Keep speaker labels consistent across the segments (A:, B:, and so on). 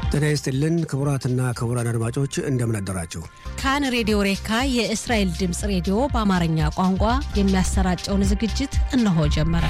A: ጤና ይስጥልን ክቡራትና ክቡራን አድማጮች እንደምን አደራችሁ።
B: ካን ሬዲዮ ሬካ የእስራኤል ድምፅ ሬዲዮ በአማርኛ ቋንቋ የሚያሰራጨውን ዝግጅት እነሆ ጀመረ።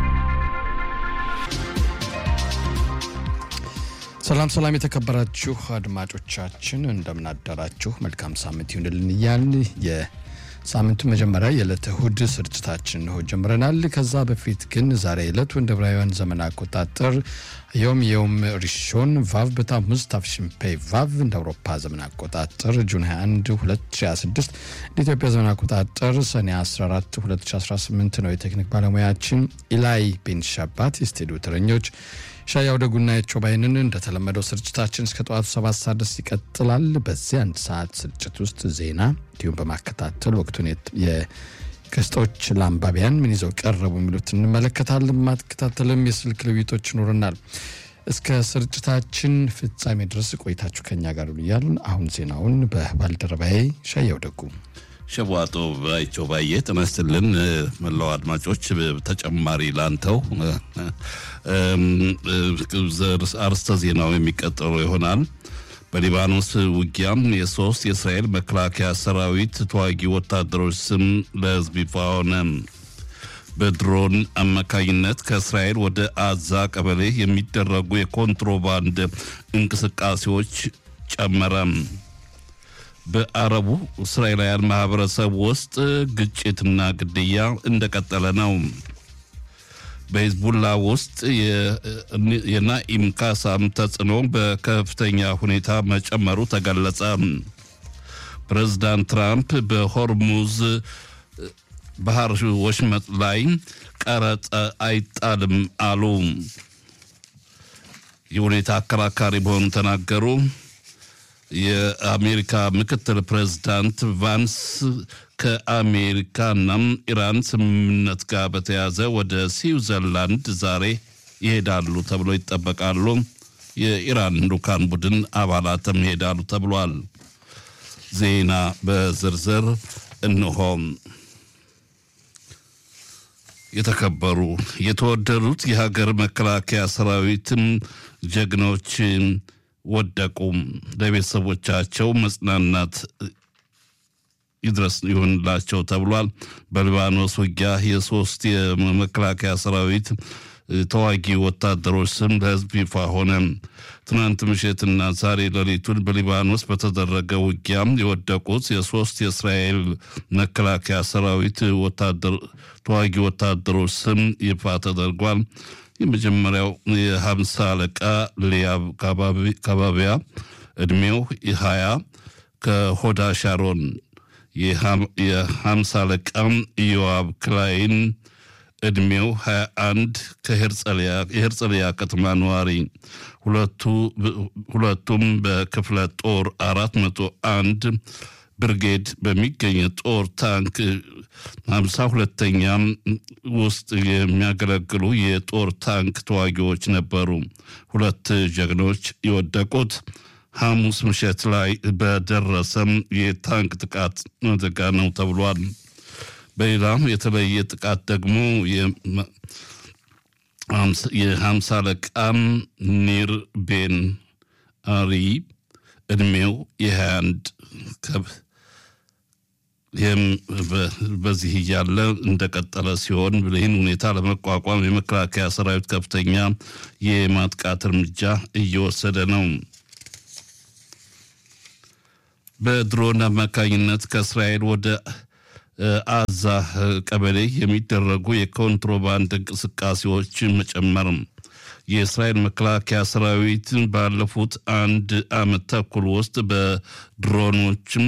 C: ሰላም ሰላም፣ የተከበራችሁ አድማጮቻችን እንደምን አደራችሁ። መልካም ሳምንት ይሁንልን እያልን የሳምንቱ መጀመሪያ የዕለተ እሁድ ስርጭታችን እንሆ ጀምረናል። ከዛ በፊት ግን ዛሬ ዕለቱ እንደ ዕብራውያን ዘመን አቆጣጠር ዮም የውም ሪሾን ቫቭ በታሙዝ ታፍሽንፔ ቫቭ እንደ አውሮፓ ዘመን አቆጣጠር ጁን 21 2026 እንደ ኢትዮጵያ ዘመን አቆጣጠር ሰኔ 14 2018 ነው። የቴክኒክ ባለሙያችን ኢላይ ቤን ሻባት፣ የስቱዲዮ ተረኞች ሻያው ደጉና የቾባይንን እንደተለመደው ስርጭታችን እስከ ጠዋቱ ሰባት ሰዓት ድረስ ይቀጥላል። በዚህ አንድ ሰዓት ስርጭት ውስጥ ዜና እንዲሁም በማከታተል ወቅቱን የክስጦች ለአንባቢያን ምን ይዘው ቀረቡ የሚሉት እንመለከታለን። ማከታተልም የስልክ ልውይቶች ይኖረናል። እስከ ስርጭታችን ፍጻሜ ድረስ ቆይታችሁ ከኛ ጋር እያልን አሁን ዜናውን በባልደረባዬ ሻያው ደጉ
D: ሸቧጦ ባይቸው ባየ ተመስልን መላው አድማጮች ተጨማሪ ላንተው አርስተ ዜናው የሚቀጠሉ ይሆናል። በሊባኖስ ውጊያም የሶስት የእስራኤል መከላከያ ሰራዊት ተዋጊ ወታደሮች ስም ለሕዝብ ይፋ ሆነ። በድሮን አማካኝነት ከእስራኤል ወደ አዛ ቀበሌ የሚደረጉ የኮንትሮባንድ እንቅስቃሴዎች ጨመረ። በአረቡ እስራኤላውያን ማህበረሰብ ውስጥ ግጭትና ግድያ እንደቀጠለ ነው። በሂዝቡላ ውስጥ የናኢም ካሳም ተጽዕኖ በከፍተኛ ሁኔታ መጨመሩ ተገለጸ። ፕሬዝዳንት ትራምፕ በሆርሙዝ ባህር ወሽመጥ ላይ ቀረጥ አይጣልም አሉ። ይህ ሁኔታ አከራካሪ መሆኑ ተናገሩ። የአሜሪካ ምክትል ፕሬዝዳንት ቫንስ ከአሜሪካና ኢራን ስምምነት ጋር በተያያዘ ወደ ስዊዘርላንድ ዛሬ ይሄዳሉ ተብሎ ይጠበቃሉ። የኢራን ልኡካን ቡድን አባላትም ይሄዳሉ ተብሏል። ዜና በዝርዝር እንሆም። የተከበሩ የተወደዱት የሀገር መከላከያ ሰራዊትም ጀግኖች ወደቁ። ለቤተሰቦቻቸው መጽናናት ይድረስ ይሆንላቸው ተብሏል። በሊባኖስ ውጊያ የሶስት የመከላከያ ሰራዊት ተዋጊ ወታደሮች ስም ለሕዝብ ይፋ ሆነ። ትናንት ምሽትና ዛሬ ሌሊቱን በሊባኖስ በተደረገ ውጊያም የወደቁት የሶስት የእስራኤል መከላከያ ሰራዊት ተዋጊ ወታደሮች ስም ይፋ ተደርጓል። የመጀመሪያው የሀምሳ አለቃ ሊያብ ካባቢያ እድሜው ሀያ ከሆዳ ሻሮን፣ የሀምሳ አለቃ ኢዮአብ ክላይን እድሜው 21 ከሄርጸሊያ ከተማ ነዋሪ፣ ሁለቱም በክፍለ ጦር 401 ብርጌድ በሚገኝ ጦር ታንክ ሀምሳ ሁለተኛ ውስጥ የሚያገለግሉ የጦር ታንክ ተዋጊዎች ነበሩ። ሁለት ጀግኖች የወደቁት ሐሙስ ምሽት ላይ በደረሰም የታንክ ጥቃት አደጋ ነው ተብሏል። በሌላም የተለየ ጥቃት ደግሞ የሀምሳ አለቃም ኒር ቤን አሪ እድሜው የ21 ይህም በዚህ እያለ እንደቀጠለ ሲሆን ይህን ሁኔታ ለመቋቋም የመከላከያ ሰራዊት ከፍተኛ የማጥቃት እርምጃ እየወሰደ ነው። በድሮን አማካኝነት ከእስራኤል ወደ አዛ ቀበሌ የሚደረጉ የኮንትሮባንድ እንቅስቃሴዎች መጨመር የእስራኤል መከላከያ ሰራዊት ባለፉት አንድ ዓመት ተኩል ውስጥ በድሮኖችም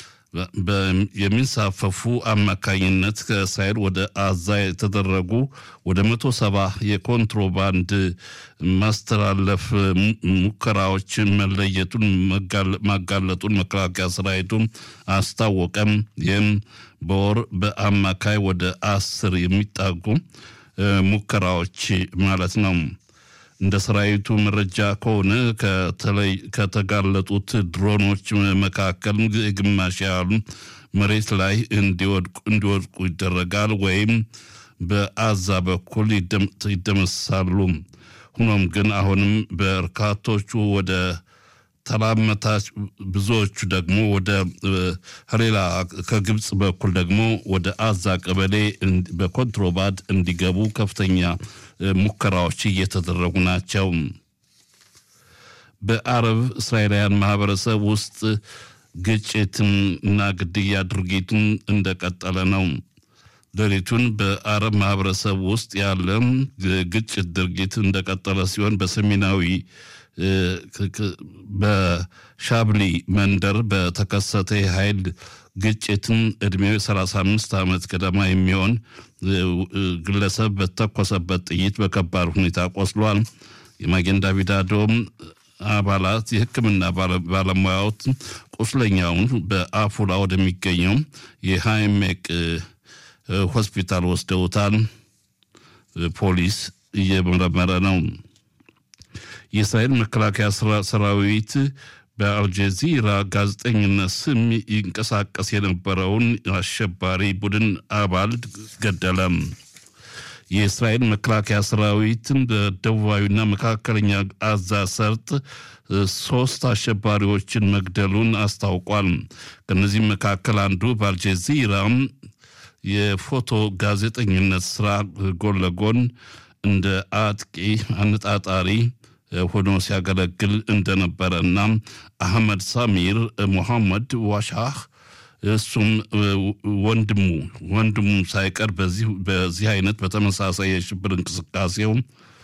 D: የሚንሳፈፉ አማካኝነት ከእስራኤል ወደ አዛ የተደረጉ ወደ መቶ ሰባ የኮንትሮባንድ ማስተላለፍ ሙከራዎች መለየቱን ማጋለጡን መከላከያ ሰራዊቱን አስታወቀም። ይህም በወር በአማካይ ወደ አስር የሚጣጉ ሙከራዎች ማለት ነው። እንደ ሰራዊቱ መረጃ ከሆነ ከተጋለጡት ድሮኖች መካከል ግማሽ ያህሉ መሬት ላይ እንዲወድቁ ይደረጋል ወይም በአዛ በኩል ይደመሳሉ። ሆኖም ግን አሁንም በርካቶቹ ወደ ተላመታች ብዙዎቹ ደግሞ ወደ ሌላ ከግብፅ በኩል ደግሞ ወደ አዛ ቀበሌ በኮንትሮባንድ እንዲገቡ ከፍተኛ ሙከራዎች እየተደረጉ ናቸው። በአረብ እስራኤላውያን ማህበረሰብ ውስጥ ግጭትን እና ግድያ ድርጊቱን እንደቀጠለ ነው። ሌሊቱን በአረብ ማህበረሰብ ውስጥ ያለ ግጭት ድርጊት እንደቀጠለ ሲሆን በሰሜናዊ በሻብሊ መንደር በተከሰተ የኃይል ግጭትን ዕድሜው 35 ዓመት ገደማ የሚሆን ግለሰብ በተኮሰበት ጥይት በከባድ ሁኔታ ቆስሏል። የማጌን ዳቪድ አዶም አባላት የሕክምና ባለሙያዎች ቁስለኛውን በአፉላ ወደሚገኘው የሃይሜቅ ሆስፒታል ወስደውታል። ፖሊስ እየመረመረ ነው። የእስራኤል መከላከያ ሰራዊት በአልጀዚራ ጋዜጠኝነት ስም ይንቀሳቀስ የነበረውን አሸባሪ ቡድን አባል ገደለ። የእስራኤል መከላከያ ሰራዊትን በደቡባዊና መካከለኛ አዛ ሰርጥ ሶስት አሸባሪዎችን መግደሉን አስታውቋል። ከነዚህም መካከል አንዱ በአልጀዚራ የፎቶ ጋዜጠኝነት ስራ ጎን ለጎን እንደ አጥቂ አነጣጣሪ ሆኖ ሲያገለግል እንደነበረ እና አህመድ ሳሚር ሙሐመድ ዋሻህ እሱም ወንድሙ ወንድሙ ሳይቀር በዚህ አይነት በተመሳሳይ የሽብር እንቅስቃሴው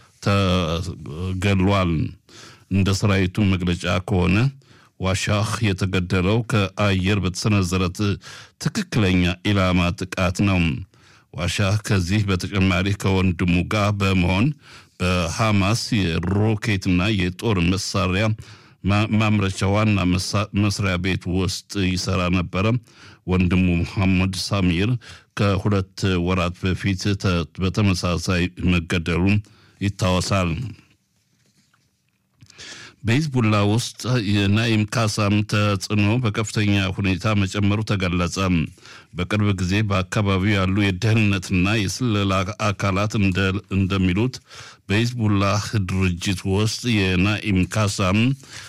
D: ተገሏል። እንደ ሰራዊቱ መግለጫ ከሆነ ዋሻህ የተገደለው ከአየር በተሰነዘረ ትክክለኛ ኢላማ ጥቃት ነው። ዋሻህ ከዚህ በተጨማሪ ከወንድሙ ጋር በመሆን በሐማስ የሮኬትና የጦር መሳሪያ ማምረቻ ዋና መስሪያ ቤት ውስጥ ይሰራ ነበረ። ወንድሙ መሐመድ ሳሚር ከሁለት ወራት በፊት በተመሳሳይ መገደሉ ይታወሳል። በሂዝቡላ ውስጥ የናኢም ካሳም ተጽዕኖ በከፍተኛ ሁኔታ መጨመሩ ተገለጸ። በቅርብ ጊዜ በአካባቢው ያሉ የደህንነትና የስለላ አካላት እንደሚሉት በሂዝቡላህ ድርጅት ውስጥ የናኢም ካሳም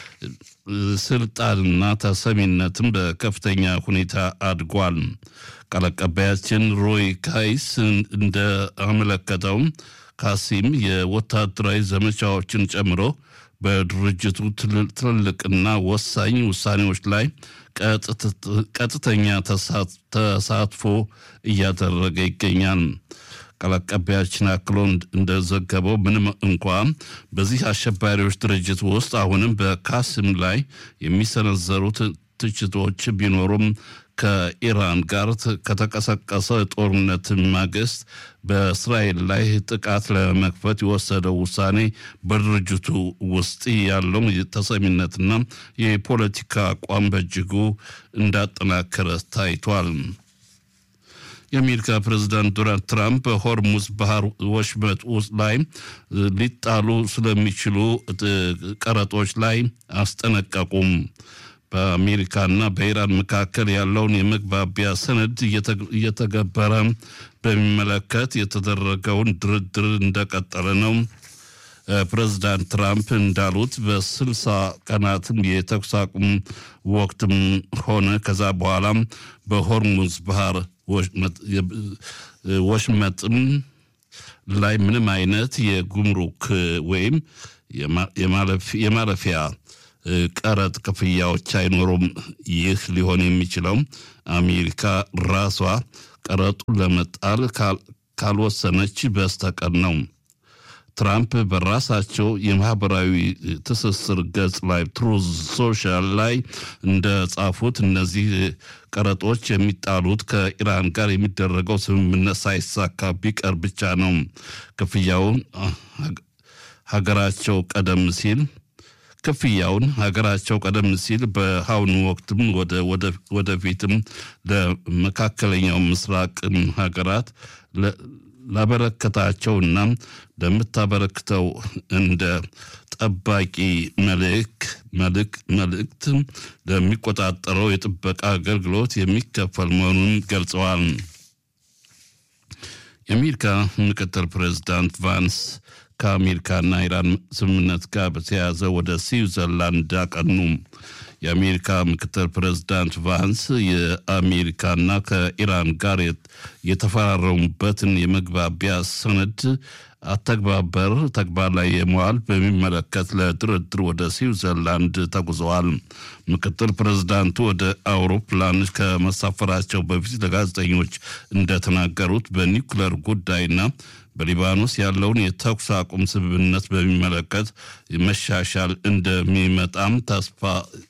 D: ስልጣንና ተሰሚነትም በከፍተኛ ሁኔታ አድጓል። ቃል አቀባያችን ሮይ ካይስ እንደአመለከተው ካሲም የወታደራዊ ዘመቻዎችን ጨምሮ በድርጅቱ ትልልቅና ወሳኝ ውሳኔዎች ላይ ቀጥተኛ ተሳትፎ እያደረገ ይገኛል። ቃል አቀባያችን አክሎ እንደዘገበው ምንም እንኳ በዚህ አሸባሪዎች ድርጅት ውስጥ አሁንም በካሲም ላይ የሚሰነዘሩት ትችቶች ቢኖሩም ከኢራን ጋር ከተቀሰቀሰ ጦርነት ማግስት በእስራኤል ላይ ጥቃት ለመክፈት የወሰደው ውሳኔ በድርጅቱ ውስጥ ያለው ተሰሚነትና የፖለቲካ አቋም በእጅጉ እንዳጠናከረ ታይቷል። የአሜሪካ ፕሬዚዳንት ዶናልድ ትራምፕ በሆርሙዝ ባህር ወሽመጥ ውስጥ ላይ ሊጣሉ ስለሚችሉ ቀረጦች ላይ አስጠነቀቁም። በአሜሪካና በኢራን መካከል ያለውን የመግባቢያ ሰነድ እየተገበረ በሚመለከት የተደረገውን ድርድር እንደቀጠለ ነው። ፕሬዚዳንት ትራምፕ እንዳሉት በስልሳ ቀናትም የተኩስ አቁም ወቅትም ሆነ ከዛ በኋላም በሆርሙዝ ባህር ወሽመጥም ላይ ምንም አይነት የጉምሩክ ወይም የማለፊያ ቀረጥ ክፍያዎች አይኖሩም። ይህ ሊሆን የሚችለው አሜሪካ ራሷ ቀረጡን ለመጣል ካልወሰነች በስተቀር ነው። ትራምፕ በራሳቸው የማህበራዊ ትስስር ገጽ ላይ ትሩዝ ሶሻል ላይ እንደጻፉት እነዚህ ቀረጦች የሚጣሉት ከኢራን ጋር የሚደረገው ስምምነት ሳይሳካ ቢቀር ብቻ ነው። ክፍያውን ሀገራቸው ቀደም ሲል ክፍያውን ሀገራቸው ቀደም ሲል በአሁኑ ወቅትም ወደፊትም ለመካከለኛው ምስራቅ ሀገራት ላበረከታቸውና ለምታበረክተው እንደ ጠባቂ መልእክት ለሚቆጣጠረው የጥበቃ አገልግሎት የሚከፈል መሆኑን ገልጸዋል። የአሜሪካ ምክትል ፕሬዚዳንት ቫንስ ከአሜሪካና ኢራን ስምምነት ጋር በተያያዘ ወደ ስዊዘርላንድ አቀኑ። የአሜሪካ ምክትል ፕሬዝዳንት ቫንስ የአሜሪካና ከኢራን ጋር የተፈራረሙበትን የመግባቢያ ሰነድ አተግባበር ተግባር ላይ የመዋል በሚመለከት ለድርድር ወደ ስዊዘርላንድ ተጉዘዋል። ምክትል ፕሬዝዳንቱ ወደ አውሮፕላን ከመሳፈራቸው በፊት ለጋዜጠኞች እንደተናገሩት በኒውክለር ጉዳይና በሊባኖስ ያለውን የተኩስ አቁም ስምምነት በሚመለከት መሻሻል እንደሚመጣም ተስፋ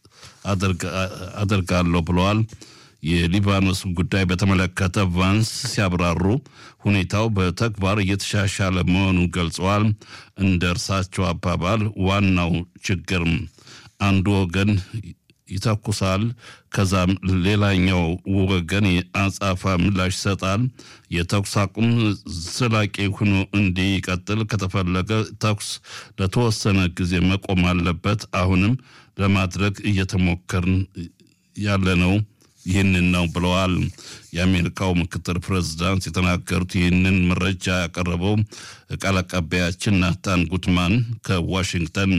D: አደርጋለሁ ብለዋል። የሊባኖስ ጉዳይ በተመለከተ ቫንስ ሲያብራሩ ሁኔታው በተግባር እየተሻሻለ መሆኑን ገልጸዋል። እንደ እርሳቸው አባባል ዋናው ችግር አንዱ ወገን ይተኩሳል፣ ከዛም ሌላኛው ወገን የአጻፋ ምላሽ ይሰጣል። የተኩስ አቁም ዘላቂ ሆኖ እንዲቀጥል ከተፈለገ ተኩስ ለተወሰነ ጊዜ መቆም አለበት። አሁንም ለማድረግ እየተሞከርን ያለ ነው ይህንን ነው ብለዋል። የአሜሪካው ምክትል ፕሬዝዳንት የተናገሩት ይህንን መረጃ ያቀረበው ቃል አቀባያችን ናታን ጉትማን ከዋሽንግተን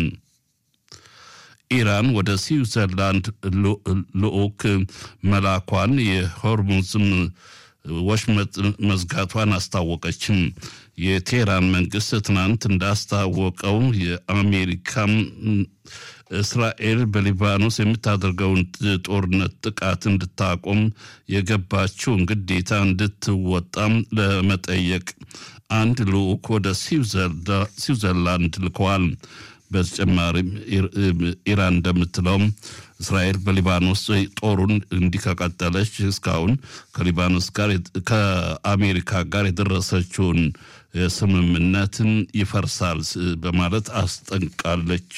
D: ኢራን ወደ ስዊዘርላንድ ልዑክ መላኳን የሆርሙዝም ወሽመጥ መዝጋቷን አስታወቀችም። የቴህራን መንግስት ትናንት እንዳስታወቀው የአሜሪካም እስራኤል በሊባኖስ የምታደርገውን ጦርነት ጥቃት እንድታቆም የገባችውን ግዴታ እንድትወጣም ለመጠየቅ አንድ ልዑክ ወደ ስዊዘርላንድ ልከዋል። በተጨማሪም ኢራን እንደምትለውም እስራኤል በሊባኖስ ጦሩን እንዲህ ከቀጠለች እስካሁን ከሊባኖስ ጋር ከአሜሪካ ጋር የደረሰችውን ስምምነትን ይፈርሳል በማለት አስጠንቃለች።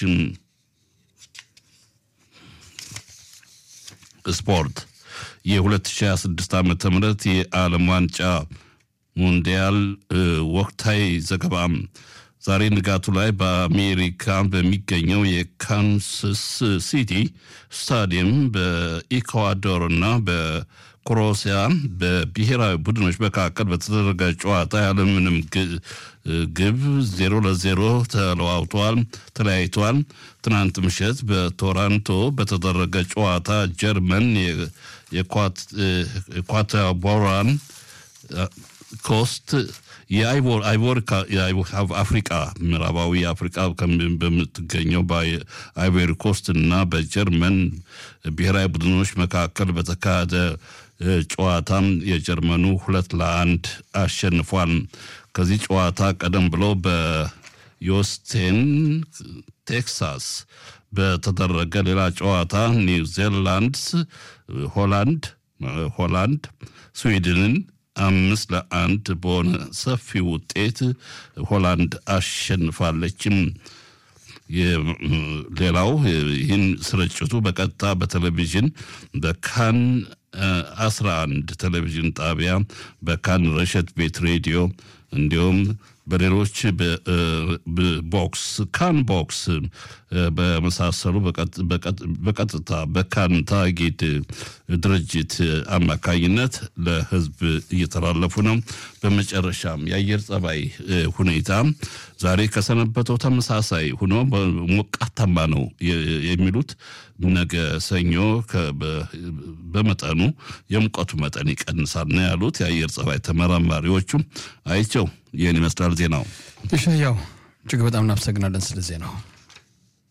D: ስፖርት የ2026 ዓ ም የዓለም ዋንጫ ሙንዲያል ወቅታዊ ዘገባ ዛሬ ንጋቱ ላይ በአሜሪካ በሚገኘው የካንሳስ ሲቲ ስታዲየም በኢኳዶር እና በክሮኤሽያ በብሔራዊ ቡድኖች መካከል በተደረገ ጨዋታ ያለምንም ግብ ዜሮ ለዜሮ ተለዋውተዋል ተለያይተዋል። ትናንት ምሽት በቶራንቶ በተደረገ ጨዋታ ጀርመን የኳታቦራን ኮስት አፍሪቃ ምዕራባዊ አፍሪቃ በምትገኘው በአይቮሪ ኮስት እና በጀርመን ብሔራዊ ቡድኖች መካከል በተካሄደ ጨዋታም የጀርመኑ ሁለት ለአንድ አሸንፏል። ከዚህ ጨዋታ ቀደም ብሎ በዮስቴን ቴክሳስ በተደረገ ሌላ ጨዋታ ኒውዚላንድስ ሆላንድ ሆላንድ ስዊድንን አምስት ለአንድ በሆነ ሰፊ ውጤት ሆላንድ አሸንፋለችም። ሌላው ይህን ስርጭቱ በቀጥታ በቴሌቪዥን በካን 11 ቴሌቪዥን ጣቢያ በካን ረሸት ቤት ሬዲዮ እንዲሁም በሌሎች ቦክስ ካን ቦክስ በመሳሰሉ በቀጥታ በካን ታጊድ ድርጅት አማካኝነት ለሕዝብ እየተላለፉ ነው። በመጨረሻም የአየር ጸባይ ሁኔታ ዛሬ ከሰነበተው ተመሳሳይ ሆኖ ሞቃታማ ነው የሚሉት ነገ ሰኞ በመጠኑ የሙቀቱ መጠን ይቀንሳል ነው ያሉት የአየር ጸባይ ተመራማሪዎቹ። አይቸው ይህን ይመስላል ዜናው።
C: እሺ፣ ያው እጅግ በጣም እናመሰግናለን ስለ ዜናው።